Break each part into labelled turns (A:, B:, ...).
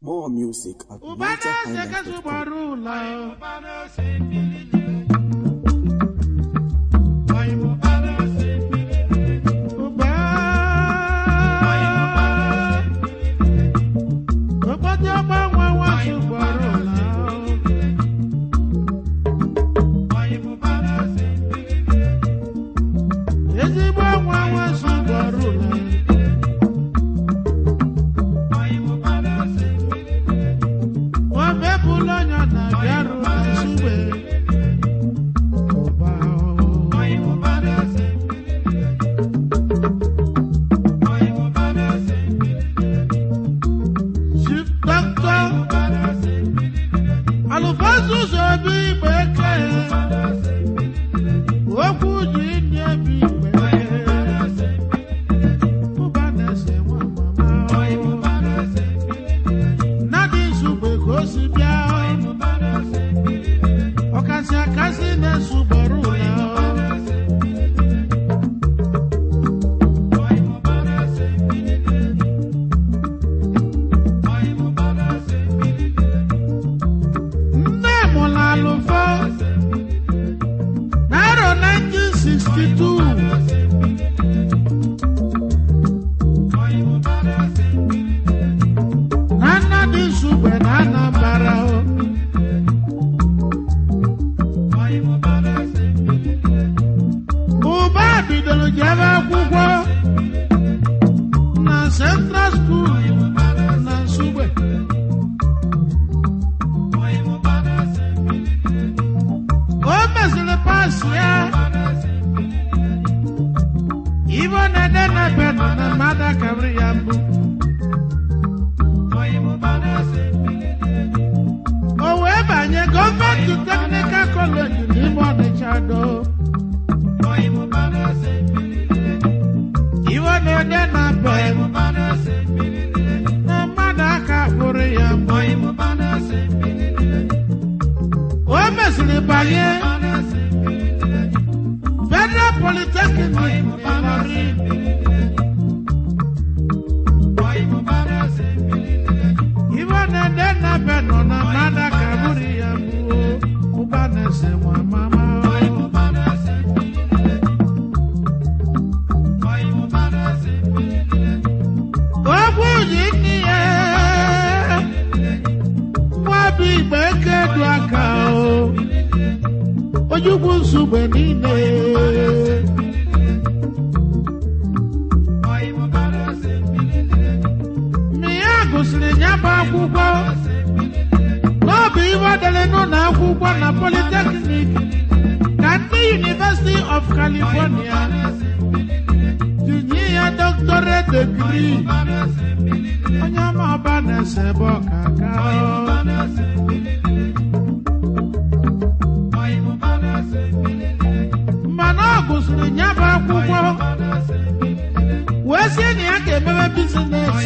A: More music at
B: ụbana eze kasị
A: NigerHighlife.com.
B: gbara ụlọ ụba okpotị ọgbanwe nwasị gbara ụlọ ezigbo nwa nwasị gbara ụlọ nwabepụla ọnya na bịarụ na nsugbe ụba chief doctor alụfasus obi igbe eke okwu ji ndị ebi igbe ụba na-ese nwa mama nnadị nsugbe ka o si bịa ọkasị akasị na-esugboro ụlọ nne mụrụ alụfọ n'arọ 1962 na nnadị nsugbe na anambara o ụba bidoro jebe akwụkwọ na central school na nsugbe o mesịrị pas ya ibe ọ na-ede na bedụ na mmadụ akabiri ya mbụ o wee banye gọọmenti teknikal kọleji n'ime ọnịcha do iwe na-ede na bedụ na mmadụ aka kpụrụ ya mbụ o mesịrị banye federal polytechnic Ịlọrin iwe na-ede na bedụ na mmadụ aka kpụrụ ya mbụ ụba na-ese nwa mama okwu ji nne ya nwa bụ igbe eke du aka o ojukwu nsogbe niile mgbe ya gụsịrị ya bụ akwụkwọ n'ọbụ iwe dere n'ụlọ akwụkwọ na polytechnic ka ndị University of California tinye ya doctorate degree onye ọma ọba na-ese ebe ọkaka mana ọ gụsịrị ya bụ akwụkwọ wee sị na ya ga-emebe bizines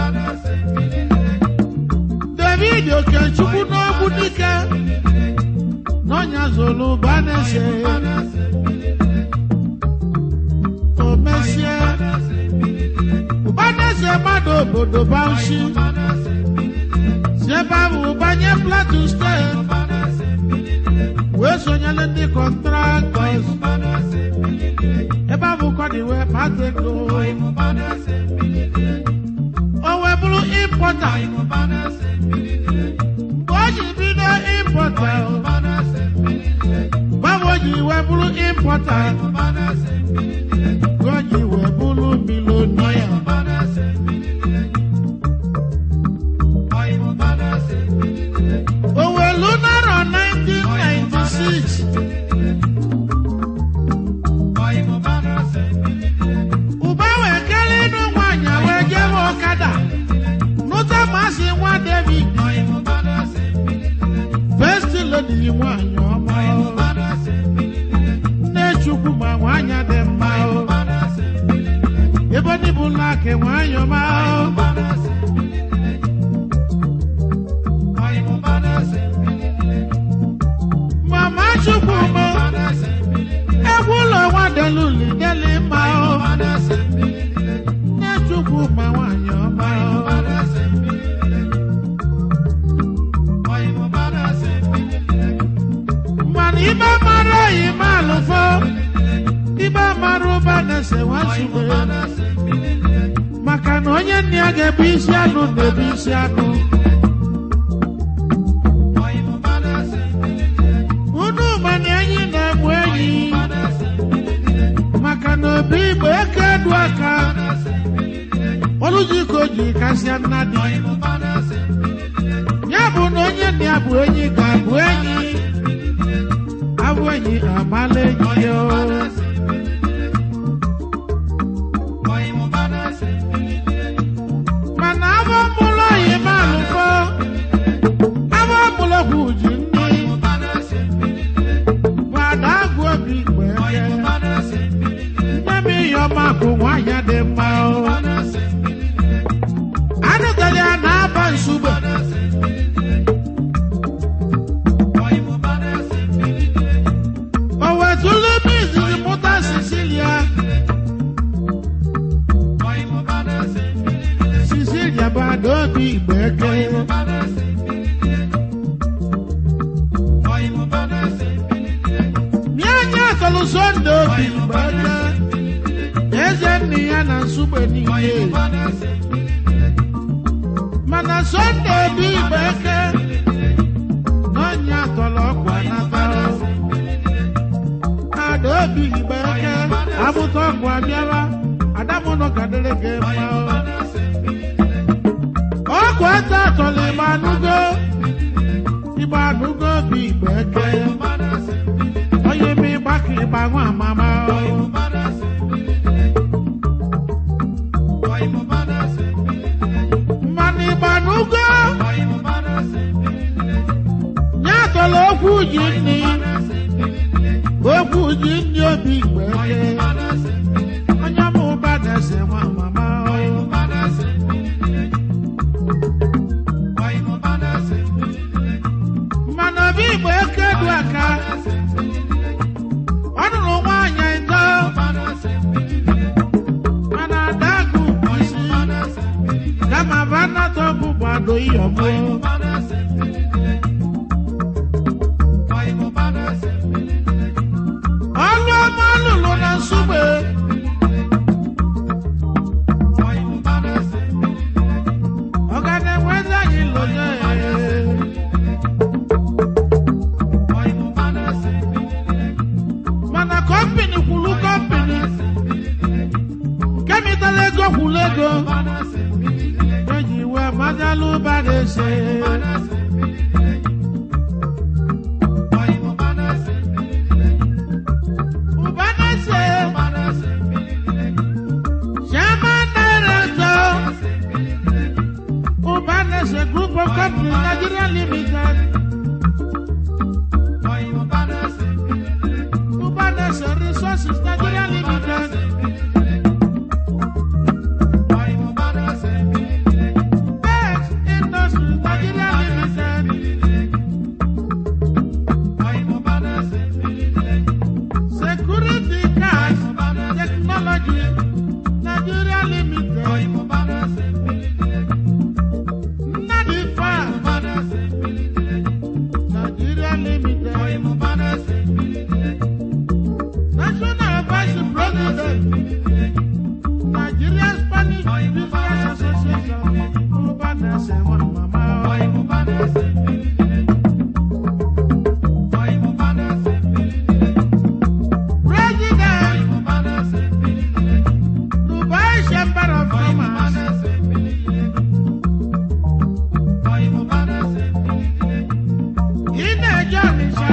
B: david okechukwu n'ogbu dike n'ọnya zolu banese o mesie ụbaneze mmadụ obodo bauchi si ebe ahụ banye plateau steeti wee sonyere ndị kọntraktọs ebe ahụ kọdị wee kpata ego o wee bụrụ impọta mgbe o ji bido impọta gbanwe o ji wee bụrụ impọta ka o ji wee bụrụ milonia o wee lu narọ 1996 ụba wee kelee ịnụ nwaanyị wee jebe ọkada nụta masị nwa david first lady nwaanyị ọma nne chukwu ma nwaanyị dị mma ebe ndị bụ laki nwaanyị ọma mama chukwu mụ egwu ụlọ nwa deluli deli mma nne chukwu ma nwaanyị ọma igbe mara ụba na-ese nwasube maka na onye nna ya ga-ebu isi anụ na-ebu isi anụ unu mana enyi na-egbu enyi maka na obi igbo eke du aka oluji ka o ji kasịa nna dị ya bụ na onye nna ya bụ enyi ga-abụ enyi abụ enyi amala enyi ya o. mana abụ mụlụ oyi malụfọ abụ mụlụ ọgwụ ji nne gbada agụ obi igbe eke nne m ihe ọma bụ nwaanyị dị mma o anụtara ya na-aba nsugbe o wetụlụ m izizi mụta sicilia sicilia bụ adaobi igbe eke nye anyị atọlụ sonde obi igbe eke eze nne ya na nsugbe niile mana sonde obi igbe eke n'ọnya atọlọ ọkwa nata adaobi igbe eke amụta ọkwa abịara adamụnọ gadere gị mma ọkwa ete atọlọ igbe anụgo igbe anụgo obi igbe eke onye ma ịgba ka ịgba nwa amama mmanụ ịgba anụgo nye atọlọ okwu ji nni okwu ji nni obi igbe eke onye ma ụba na-ese nwa amama mmanụ obi igbe eke du aka ọ nụrụ nwaanyị ịtọ mana adagụ isi kama vanatọ bụ gbado iyọmụ ọlụ ọma lụrụ na nsugbe ọ ga na-enwezi anyị lụnye mana kọmpini kwuru kọmpini kemịtala ego kwuru ego eji wee majalụ ụba na-ese ụba na-ese chairman director ụba na-ese group of companies Nigeria limited ụba na-ese resources Nigeria limited Best Industries Nigeria limited security cars technology Nigeria limited Nnadi Farm Nigeria limited National Vice President Nigeria Spanish Business Association Ụba na-ese nwa mama President Dubai Chamber of Commerce ị na-eje Ọnịsha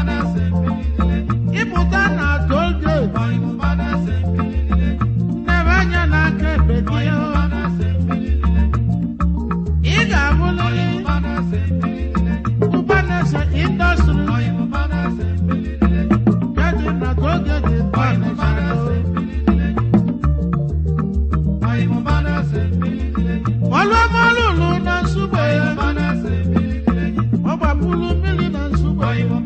B: ịpụta na toll gate nnebe anya n'aka ebe gị ị ga-abụlịrị ụba na-ese indọstrị nke dị na toll gate nke Ọnịsha ọlụọmalụlụ na nsugbe ọ gbapụrụ mmiri na nsugbe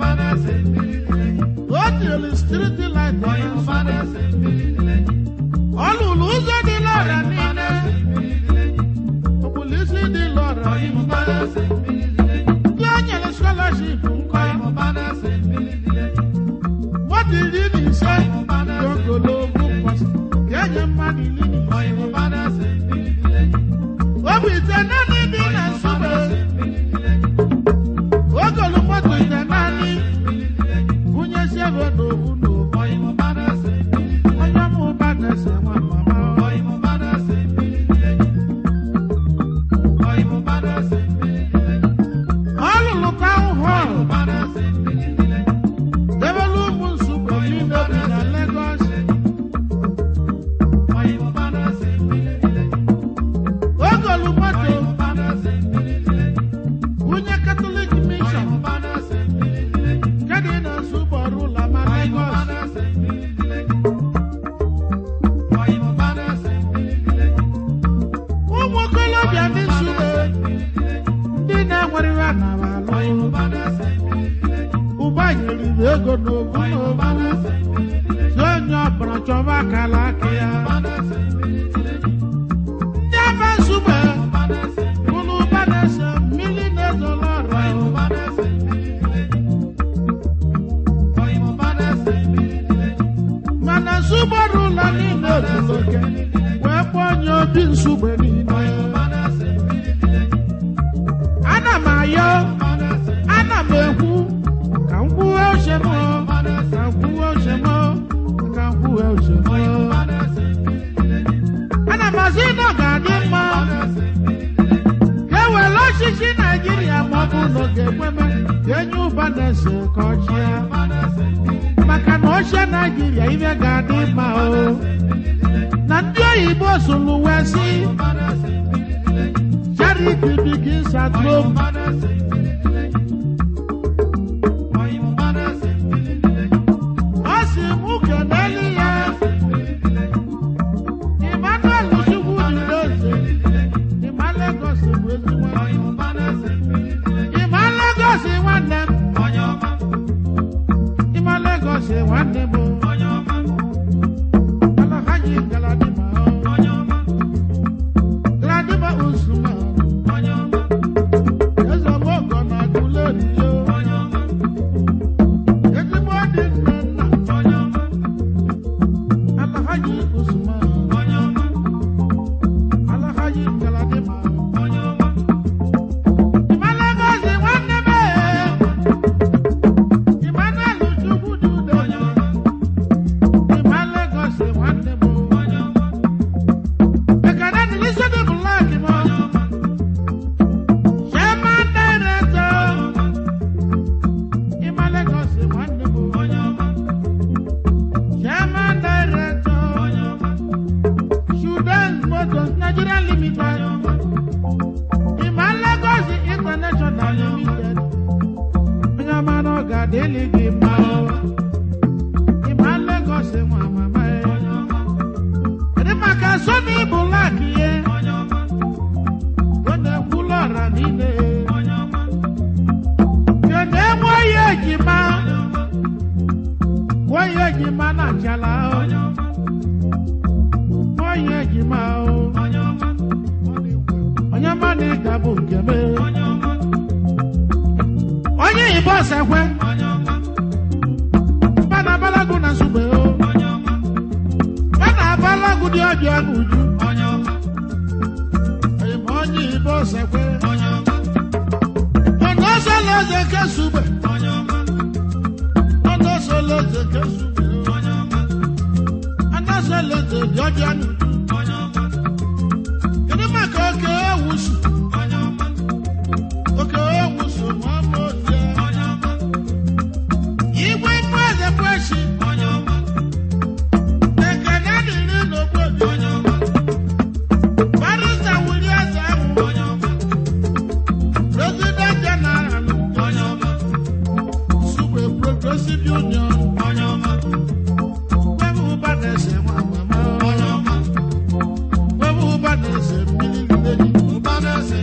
B: o tiri striti light na nsugbe ọ lụrụ ụzọ dị lọra niile okpulisi dị lọra niile ndị o nyere scholarship nkọ mmadụ iri na ise gogolo nwere iwe nara alụ ụba nyere ibe ego n'obu n'obu si onye ọbụla chọba akala aka ya ndị ebe nsugbe ụlọ ụba na-ese mmiri na-ezolo ọra mana nsugbe ọrụ ụlọ niile otuloke wee kpọọ onye obi nsugbe niile ana m ayọ ana m ekwu ka m kwuwe uche m ka m kwuwe uche m ka m kwuwe uche m ana m asị na ọ ga-adị mma ka e were ọchịchị naijiria ma ọ bụ na ọ ga-ekweme ka enye ụba na-ese ka ọ chịa maka na ochie naijiria ibe ga-adị mma o na ndị oyibo sụrụ wee sị charity begins at home ọ sị mụ keneli ya Emmanuel Chukwu dị n'oze ịma Lagos bụ ezigbo ịma Lagos nwanne m ịma Lagos nwanne m Alhaji Galadima Galadima Usman eze mogo na Aguleri yo ezigbo dị nne nna Alhaji Usman Alhaji Galadima ịma Lagos nwanne m Emmanuel Chukwu dị udo ịma Lagos nwanne m ekene dị n'isi dị black m Chairman Director ịma Lagos nwanne m Chairman Director Sudan Motors Nigeria Limited ịma Lagos International Limited onye ọma na ọ ga-adịlị gị mma o. ịma Lagos nwa mama ya Kedu maka Sony Black ihe ọ na-ekwulu ọra niile kedu enwe onye ejima onye ejima na achala o onye ejima o onye ma na ịga bụ nke m onye Igbo sekwe mba na abalagu na nsugbe o mba na abalagu dị ọbịa n'uju onye ma onye Igbo sekwe ọ̀nà sọlọ́ọ̀sẹ̀ kẹsùbẹ̀ ọ̀nà sọlọ́ọ̀sẹ̀ kẹsùbẹ̀ ọ̀nà sọlọ́ọ̀sẹ̀ jọjọ nù. Kedu maka oke ewusu? Oke ewusu ma ọ bụ otie. Igwe mú ẹ̀jẹ̀ kwẹ́sì. Ekene dịrị n'ogbodo. Barista wuli eze ahụ. President General Sugbe Progressive Union Wẹ́bù ụba na-ese nwa mama Wẹ́bù ụba na-ese mmiri mmiri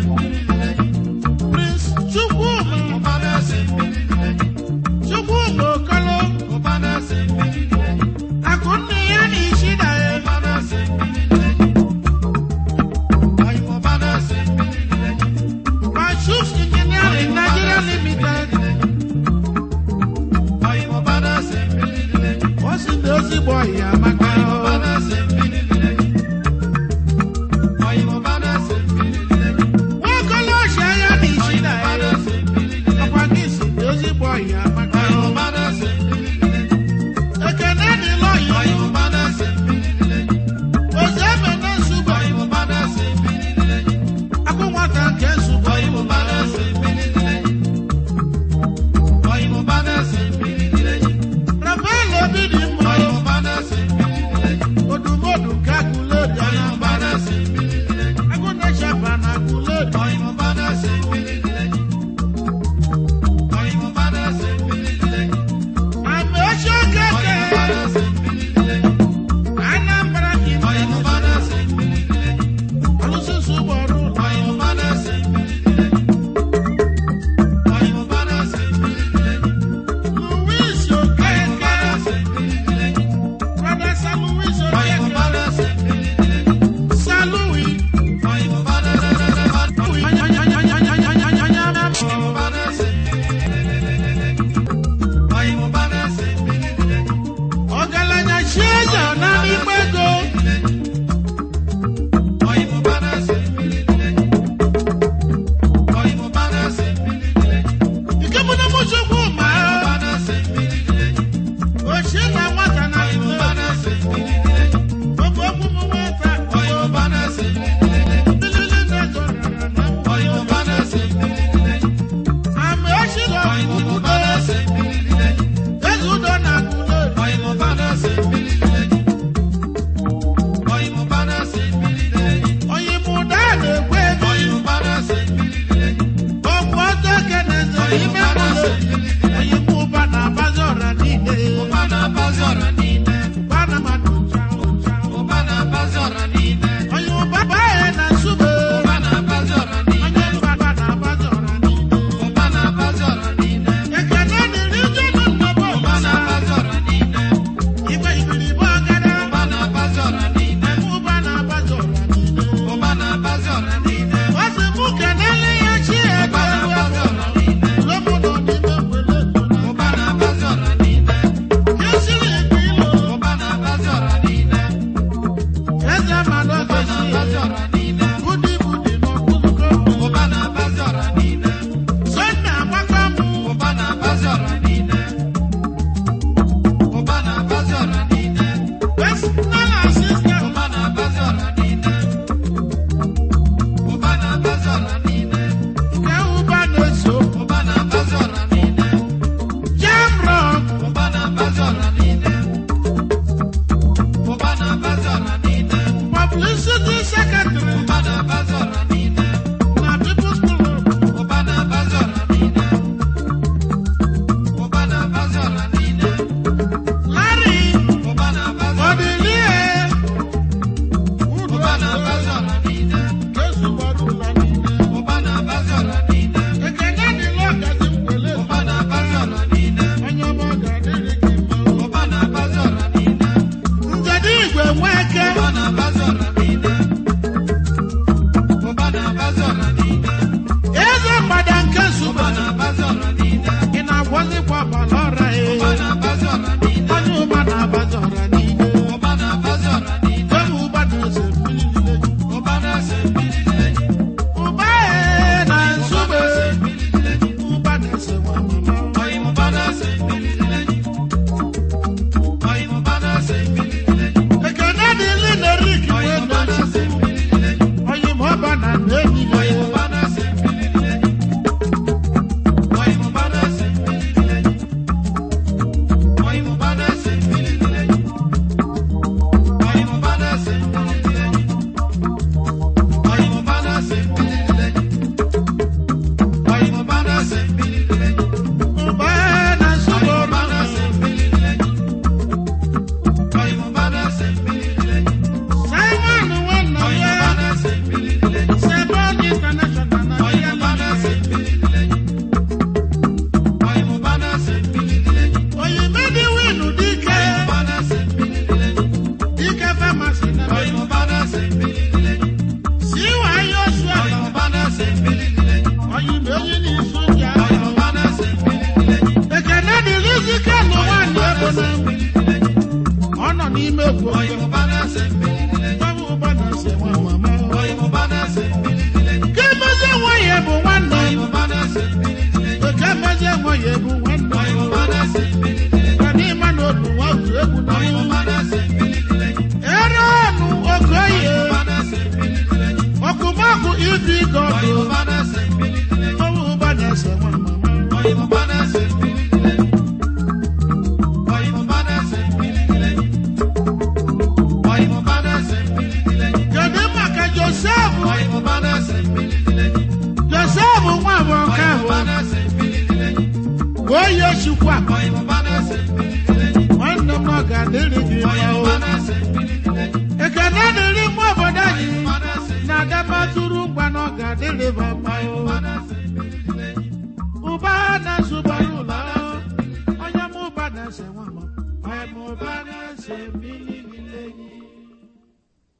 B: chike nụ nwaanyị ego na ọ nọ n'ime egwu ọjọọ
A: Oyinbo na-ese mbililile.
B: Báwo bá na ṣe wọn màmá o.
A: Oyinbo na-ese mbililile.
B: Kí mẹ́sẹ̀ wọ́n yẹ bù wọ́n nà.
A: Oyinbo na-ese mbililile.
B: Kí mẹ́sẹ̀ wọ́n yẹ bù wọ́n nà.
A: Oyinbo na-ese mbililile.
B: Kàní ìmọ̀ nà olù wọ́n tù égwu nà.
A: Oyinbo na-ese mbililile.
B: Ẹ̀rọ ọ̀nù òkè yẹ.
A: Oyinbo na-ese mbililile.
B: Ọkùnmọ́kù ibi gọ̀dọ̀.
A: Oyinbo na-ese mbililile.
B: Báwo bá na ṣe wọn màmá o.
A: Oyinbo na-ese mbililile. Oyinbo na-ese mbililile. Oyinbo na-ese mbililile.
B: Kedu maka Joseph?
A: Oyinbo na-ese mbililile.
B: Joseph nwa bụ nke ahụ.
A: Oyinbo na-ese mbililile.
B: Onye chukwa.
A: Oyinbo na-ese mbililile.
B: Nwanne m ọ ga-adịrị gị mma o.
A: Oyinbo na-ese mbililile.
B: Ekene dịrị mụ obodo anyị.
A: Oyinbo na-ese
B: na-adabatụrụ ngwa na ọ ga-adịrị ba mma o.
A: na-ese mbililile.
B: ụba na-asụbara ụlọ onye m ụba na-ese nwa m onye m ụba na-ese mmiri niile